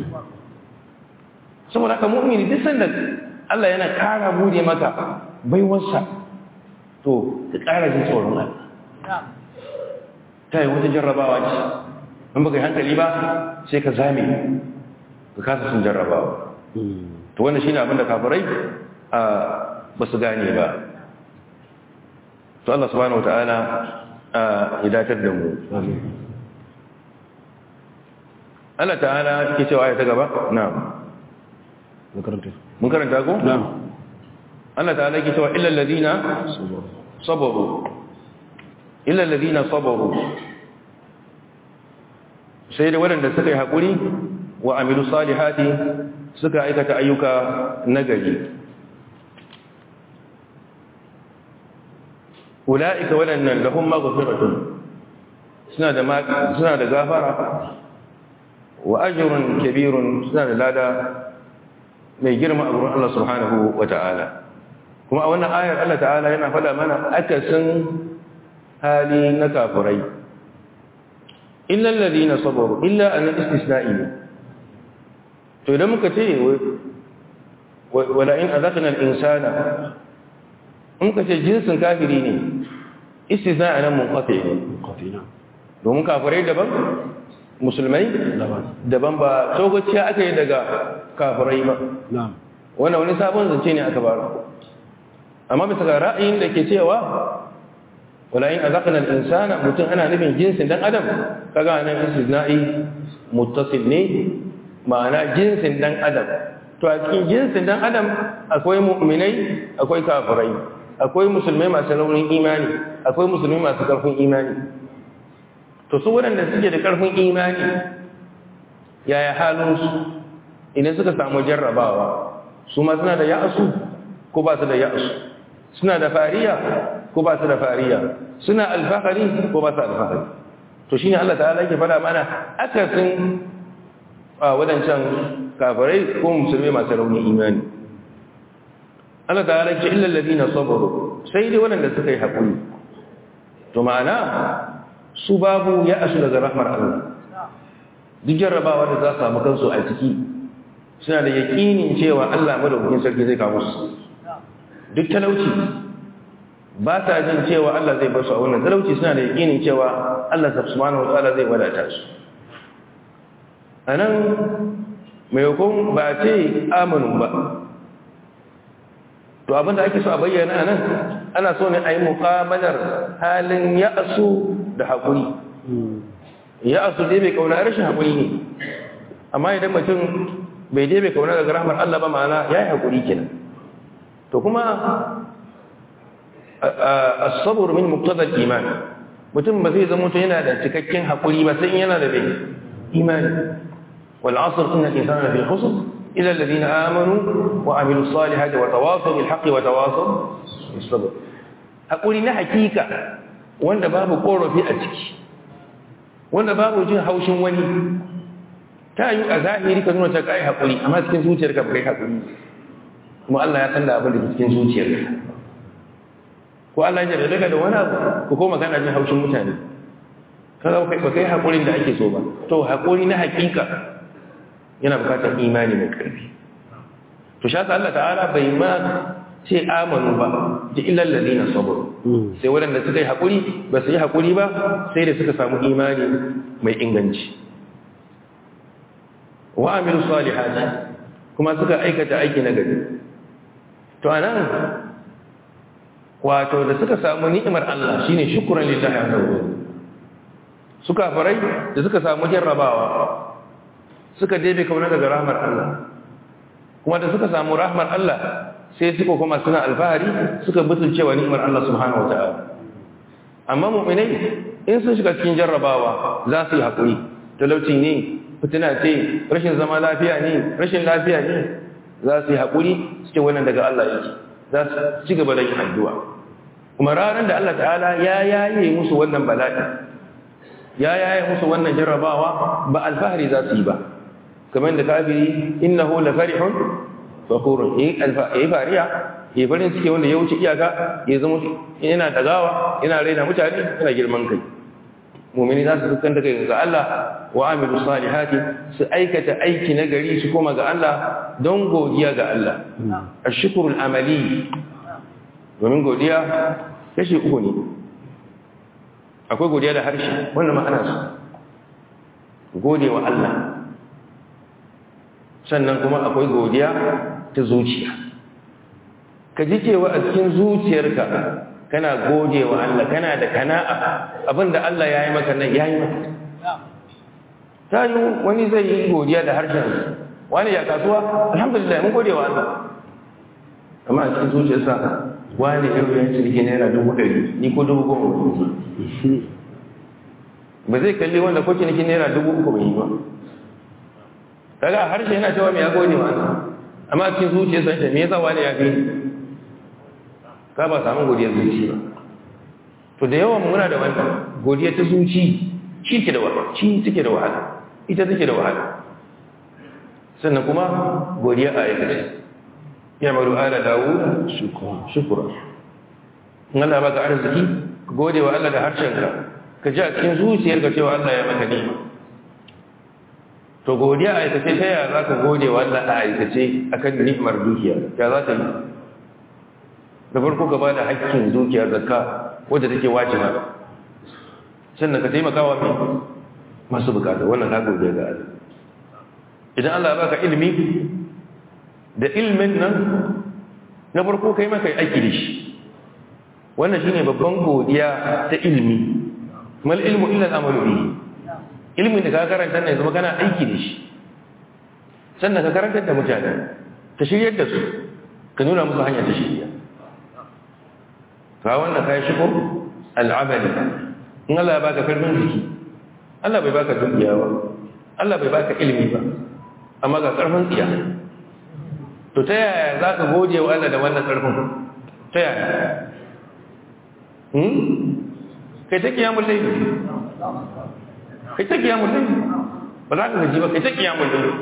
saboda haka mu'mini duk sanda Allah yana kara bude maka baiwarsa to ka kara jin tsoron Allah ta yi wata jarrabawa ce in baka yi hankali ba sai ka zame ka kasa sun jarrabawa to wannan shine abin da kafirai a ba su gane ba to Allah subhanahu wataala ya datar da mu Allah ta'ala ke cewa ya ta gaba na'am mun karanta ko na'am Allah ta'ala ke cewa illal ladina sabaru illal ladina sabaru sai da waɗanda suka yi haƙuri wa amilu salihati suka aikata ayyuka nagari ula'ika waɗannan lahum maghfiratun suna da suna da gafara wa ajrun kabirun suna da lada mai girma a gurin Allah subhanahu wata'ala kuma a wannan ayar Allah ta'ala yana faɗa mana akasin hali na kafirai illa alladhina sabaru illa an istisna'i to idan muka ce wala in azaqna al-insana in muka ce jinsin kafiri ne istisna'i nan munqati ne domin kafirai daban musulmai daban ba tsogaciya aka yi daga kafirai ba wannan wani sabon zance ne aka bara amma bisa ga ra'ayin da ke cewa walayin a zakanar insana mutum ana nufin jinsin dan adam kaga nan istisna'i muttasil ne ma'ana jinsin dan adam to a cikin jinsin dan adam akwai mu'minai akwai kafirai akwai musulmai masu raunin imani akwai musulmai masu karfin imani to su waɗanda suke da karfin imani yaya halinsu idan suka samu jarrabawa su ma suna da ya'asu ko ba su da ya'asu suna da fariya ko ba su da fariya suna alfahari ko ba su alfahari to shine Allah ta'ala yake fada mana akasin wadancan kafirai ko musulmai masu rauni imani Allah ta'ala yake illa alladhina sabaru sai dai wadanda suka yi hakuri to ma'ana su babu ya asu daga rahmar Allah duk jarrabawa da za su samu kansu a ciki suna da yakinin cewa Allah madaukakin sarki zai kawo su duk talauci ba ta jin cewa Allah zai basu a wannan talauci suna da yakinin cewa Allah subhanahu wa ta'ala zai wadata su anan maimakon ba ce amanu ba to abinda ake so a bayyana anan ana so ne a yi muƙamalar halin ya'asu da haƙuri ya'asu dai bai kauna rashin haƙuri ne amma idan mutum bai dai bai kauna daga rahmar Allah ba ma'ana ya yi haƙuri kenan to kuma as-sabr min muqtada al-iman mutum ba zai zama to yana da cikakken hakuri ba sai yana da bai imani wal asr inna al-insana lafi khusr illa alladhina amanu wa amilus salihati wa tawasaw bil haqqi wa tawasaw bis sabr hakuri na hakika wanda babu korafi a ciki wanda babu jin haushin wani ta yi a zahiri ka nuna ta kai hakuri amma cikin zuciyarka bai hakuri kuma Allah ya san da abin da ke cikin zuciyarka ko Allah ya daga da wani abu ko kuma kana jin haushin mutane kaga ba kai hakurin da ake so ba to hakuri na hakika yana bukatar imani mai karfi to sha Allah ta'ala bai ma ce amanu ba ji illal ladina sabaru sai waɗanda suka yi hakuri ba su yi hakuri ba sai da suka samu imani mai inganci wa amilu salihati kuma suka aikata aiki na gari to anan wato da suka samu ni'imar Allah shine shukran lillahi azza wa suka farai da suka samu jarrabawa suka debe kauna daga rahmar Allah kuma da suka samu rahmar Allah sai suka kuma suna alfahari suka butulcewa ni'imar Allah subhanahu wataala amma mu'minai in sun shiga cikin jarrabawa za su yi hakuri talauci ne fitina ce rashin zama lafiya ne rashin lafiya ne za su yi hakuri suke wannan daga Allah yake za su ci gaba da yin addu'a kuma ranar da Allah ta'ala ya yaye musu wannan bala'i ya yaye musu wannan jarrabawa ba alfahari za su yi ba kamar da kafiri innahu la farihun fakhurun yi fariya yi farin suke wanda ya wuce iyaka ya zama yana dagawa yana raina mutane yana girman kai mu'mini za su dukkan daga ga Allah wa amilu salihati su aikata aiki na gari su koma ga Allah don godiya ga Allah ashkurul amali domin godiya kashi uku ne akwai godiya da harshe wannan ma'ana su gode wa Allah sannan kuma akwai godiya ta zuciya ka ji cewa a cikin zuciyarka kana gode wa Allah kana da kana'a abinda Allah ya yi maka nan ya yi maka ta yi wani zai yi godiya da harshen wani ya kasuwa alhamdulillah mun gode wa Allah amma a cikin zuciyarsa wani yau ya cirki naira dubu ɗari ni ko dubu goma ba zai kalli wanda ko ciniki naira dubu uku bai yi ba kaga harshe yana cewa me ya gode wa Allah amma cikin zuciyarsa shi me yasa wani ya fi ka ba samu godiyar zuci ba to da yawan muna da wannan godiya ta zuci shi ke da wahala shi take da wahala ita take da wahala sannan kuma godiya a aikace ya maru ala dawud shukura in Allah baka arziki gode wa Allah da harshenka ka ji a cikin zuciyarka cewa Allah ya maka ni'ima to godiya a aikace ta yaya za ka gode wa Allah a aikace a kan ni'imar dukiya ya za ta yi da farko ka ba da haƙƙin dukiyar zakka wadda take wajiba sannan ka taimaka wa masu bukata wannan ka gode ga Allah idan Allah ya baka ilimi da ilmin nan na farko kai maka aiki da shi wannan shine babban godiya ta ilmi mal ilmu illa al-amalu bihi ilmin da ka karanta ne zama kana aiki da shi sannan ka karanta da mutane ka shiryar da su ka nuna musu hanya ta shirya ka wannan kai shukur al-amali in Allah ya baka karfin jiki Allah bai baka dukiya ba Allah bai baka ilimi ba amma ga karfin tsiya to ta yaya za ka gode wa Allah da wannan karfin ta yaya kai ta kiyamun laifi kai ta kiyamun laifi ba za ka gaji ba kai ta kiyamun laifi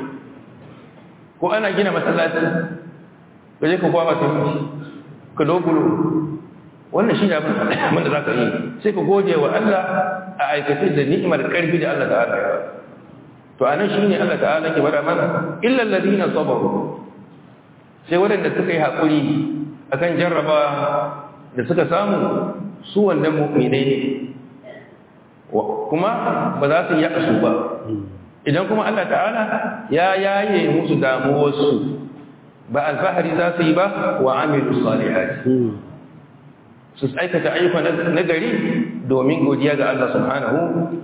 ko ana gina masallaci ka je ka kwaba ta miki ka dokulo wannan shi ne abin da za ka yi sai ka gode wa Allah a aikace da ni'imar karfi da Allah ta'ala ya to anan shi ne Allah ta'ala ke bada mana illal ladina sabaru sai waɗanda suka yi haƙuri akan jarraba da suka samu su wannan mu'minai ne kuma ba za su yi su ba idan kuma Allah ta'ala ya yaye musu damuwarsu ba alfahari za su yi ba wa amilu salihati su aikata ayyuka na gari domin godiya ga Allah subhanahu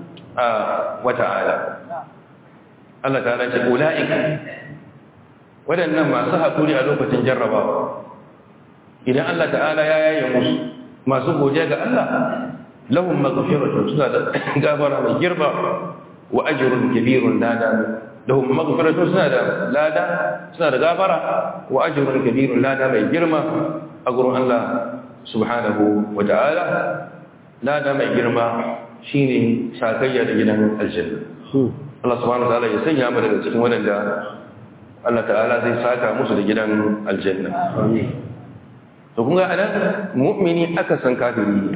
wa ta'ala Allah ta'ala ce ula'ika waɗannan masu haƙuri a lokacin jarrabawa idan Allah ta'ala ya yaye musu masu godiya ga Allah lahum maghfiratun suna da gafara mai girma wa ajrun kabirun lada lahum maghfiratun suna da lada suna da gafara wa ajrun kabirun lada mai girma a gurin Allah subhanahu wa ta'ala lada mai girma shine sakayya da gidan aljanna Allah subhanahu wa ta'ala ya sanya mu daga cikin wadanda Allah ta'ala zai saka musu da gidan aljanna to kun ga anan mu'mini aka san kafiri ne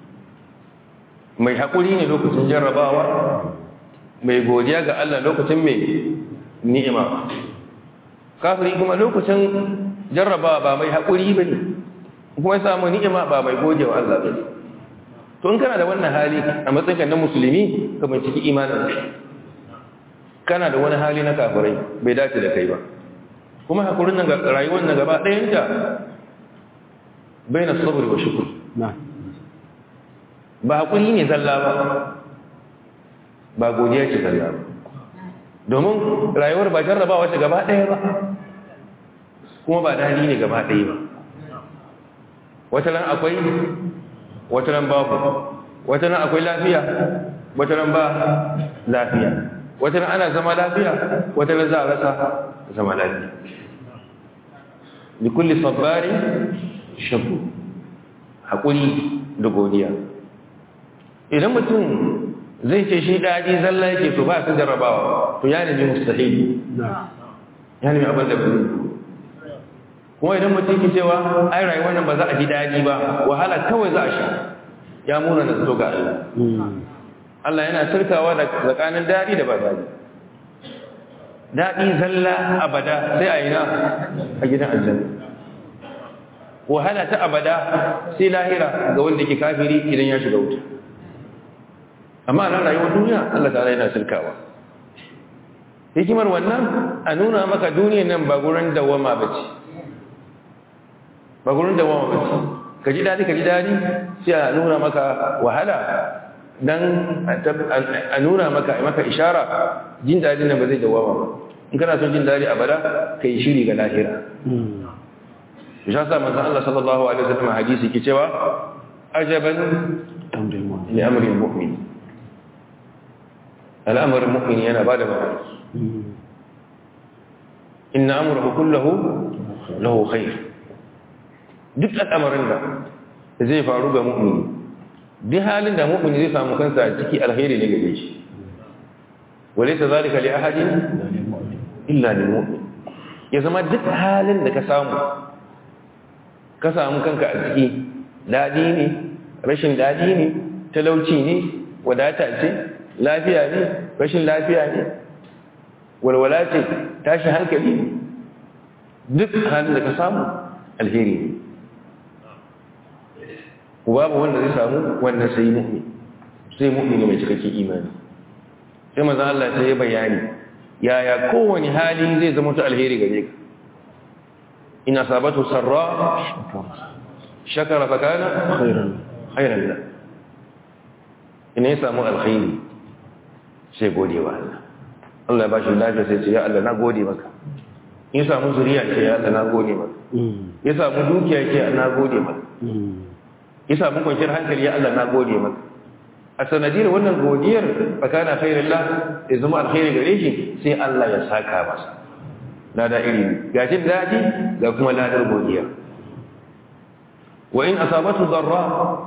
mai haƙuri ne lokacin jarrabawa mai godiya ga Allah lokacin mai ni'ima kafiri kuma lokacin jarrabawa ba mai haƙuri ba ne kuma ya samu ni'ima ba mai gode wa Allah ba to in kana da wannan hali a matsayinka na musulmi ka binciki imanin kana da wani hali na kafirai bai dace da kai ba kuma haƙurin nan rayuwar nan gaba ɗayanta bai na sabr wa shukr ba haƙuri ne zalla ba ba godiya ce zalla ba domin rayuwar ba jarrabawa ce gaba ɗaya ba kuma ba dadi ne gaba ɗaya ba wata nan akwai wata nan babu wata nan akwai lafiya wata nan ba lafiya wata nan ana zama lafiya wata nan za a rasa zama lafiya likulli sabbari shabu haƙuri da godiya idan mutum zai ce shi daɗi zalla yake to ba su jarrabawa to ya nemi mustahili ya nemi abin da ba kuma idan mutum ke cewa ai rayuwar nan ba za a ji daɗi ba wahala kawai za a sha ya muna na zato ga Allah Allah yana turkawa da tsakanin daɗi da ba daɗi daɗi zalla abada sai a yi na a gidan aljanna wahala ta abada sai lahira ga wanda ke kafiri idan ya shiga wuta amma nan rayuwar duniya Allah ta'ala yana turkawa hikimar wannan a nuna maka duniyar nan ba gurin dawama bace ba gurin dawama bace ka ji daɗi ka ji daɗi sai a nuna maka wahala dan a nuna maka maka ishara jin daɗi nan ba zai dawama ba in kana son jin daɗi a bada ka yi shiri ga lahira ya sa manzan Allah sallallahu alaihi wasallam hadisi ke cewa ajaban li amri mu'min al'amarin mu'min yana bada mamaki inna amrahu kullahu lahu khair duk al'amarin da zai faru ga mu'mini duk halin da mu'mini zai samu kansa a ciki alheri ne gare shi walaysa zalika li ahadin illa lil mu'min ya zama duk halin da ka samu ka samu kanka a ciki dadi ne rashin dadi ne talauci ne wadata ce lafiya ne rashin lafiya ne walwala ce tashi hankali duk halin da ka samu alheri ne babu wanda zai samu wannan sai mu'min sai mu'mini mai cikakken imani sai manzo Allah sai ya bayani yaya kowane hali zai zama ta alheri gare ka ina sabatu sarra shakara fa kana khairan khairan la ina ya samu alkhairi sai gode wa Allah Allah ya bashi lafiya sai ce ya Allah na gode maka ya samu zuriya ce ya Allah na gode maka ya samu dukiya ce na gode maka ya samu kwanciyar hankali ya Allah na gode maka a sanadiyar wannan godiyar fakana khairillah ya zama alkhairi gare shi sai Allah ya saka masa lada iri ga jin daɗi ga kuma ladar godiya wa in asabatu darra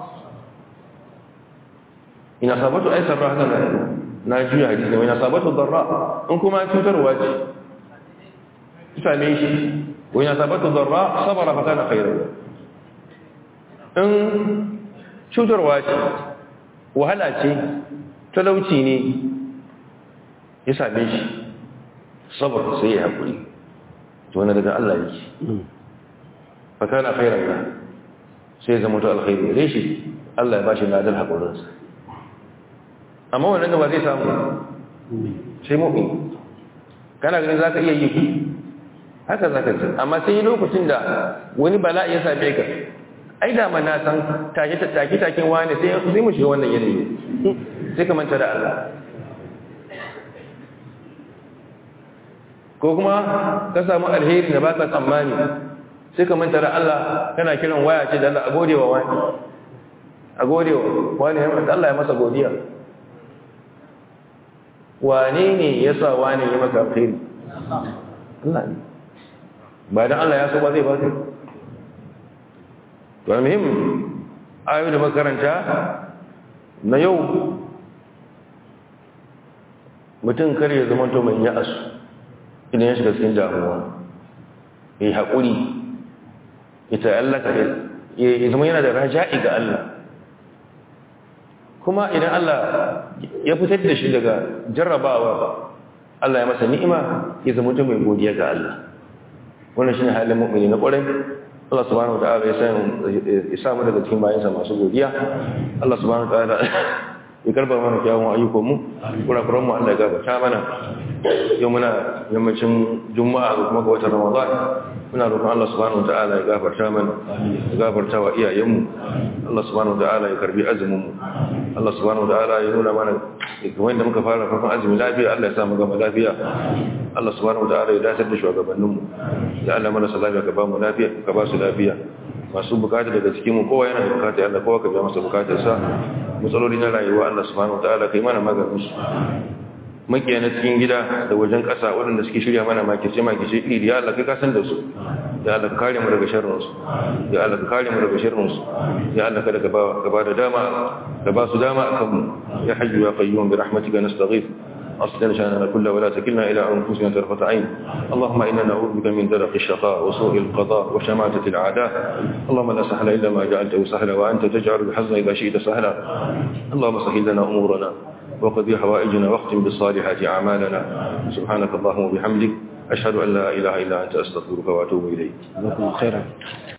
in asabatu ay sarra haka na na juya hadisi wa in asabatu darra in kuma cutarwa ce same shi wa in asabatu darra sabara fa kana khairan in cutarwa ce wahala ce talauci ne ya same shi sabar sai ya haƙuri to wani daga Allah yake fa kana khairan la sai zama to alkhairi gare shi Allah ya bashi ladan haƙurinsa amma wannan da ba zai samu sai mu'min kana ganin zaka iya yi haka zaka ji amma sai yi lokacin da wani bala'i ya same ka ai da mana san take take taken wani sai sai mu shiga wannan yanayi sai ka manta da Allah ko kuma ka samu alheri da baka tsammani sai ka manta da Allah kana kiran waya ce da Allah a gode wa wani a gode wa wani Allah ya masa godiya wane ne ya sa wane ya maka alheri Allah ne ba dan Allah ya so ba zai ba kai to muhim ayoyi da makaranta na yau mutum kar ya zama to mai ya'asu idan ya shiga cikin damuwa ya yi haƙuri ya ta'allaka ya zama yana da raja'i ga Allah kuma idan Allah ya fitar da shi daga jarrabawa ba Allah ya masa ni'ima ya zama to mai godiya ga Allah wannan shine halin mu'mini na ƙwarai Allah subhanahu wataala ya san ya samu daga cikin bayansa masu godiya Allah subhanahu wataala ya karba mana kyawun ayyukan mu kurakuran mu Allah ya gabata mana yau muna yammacin juma'a da kuma ga watan ramadan muna roƙon Allah subhanahu wataala ya gafarta mana ya gafarta wa iyayen mu Allah subhanahu wataala ya karbi azumin mu Allah subhanahu wataala ya nuna mana kamar da muka fara farkon azumi lafiya Allah ya sa mu gama lafiya Allah subhanahu wataala ya dace da shugabannin mu ya Allah mana salafiya ka ba mu lafiya ka ba su lafiya masu bukata daga cikin mu kowa yana da bukata Allah kowa ka biya masa bukatar sa matsaloli na rayuwa Allah subhanahu wataala kai mana maganin su makiya na cikin gida da wajen ƙasa waɗanda suke shirya mana makice makice iri ya Allah kai ka san da su ya Allah ka kare mu daga sharrin su ya Allah ka kare mu daga sharrin su ya Allah kada ka ba da dama ka ba su dama akan mu ya hayyu ya qayyum bi rahmatika nastaghith أصلنا شأننا كله ولا تكلنا إلى أنفسنا طرفة عين اللهم إنا نعوذ بك من درق الشقاء وسوء القضاء وشماتة الأعداء اللهم لا سهل إلا ما جعلته سهلا وأنت تجعل الحزن إذا شئت سهلا اللهم سهل لنا أمورنا وقضي حوائجنا واختم بالصالحات أعمالنا سبحانك اللهم وبحمدك أشهد أن لا إله إلا أنت أستغفرك وأتوب إليك جزاكم خيرا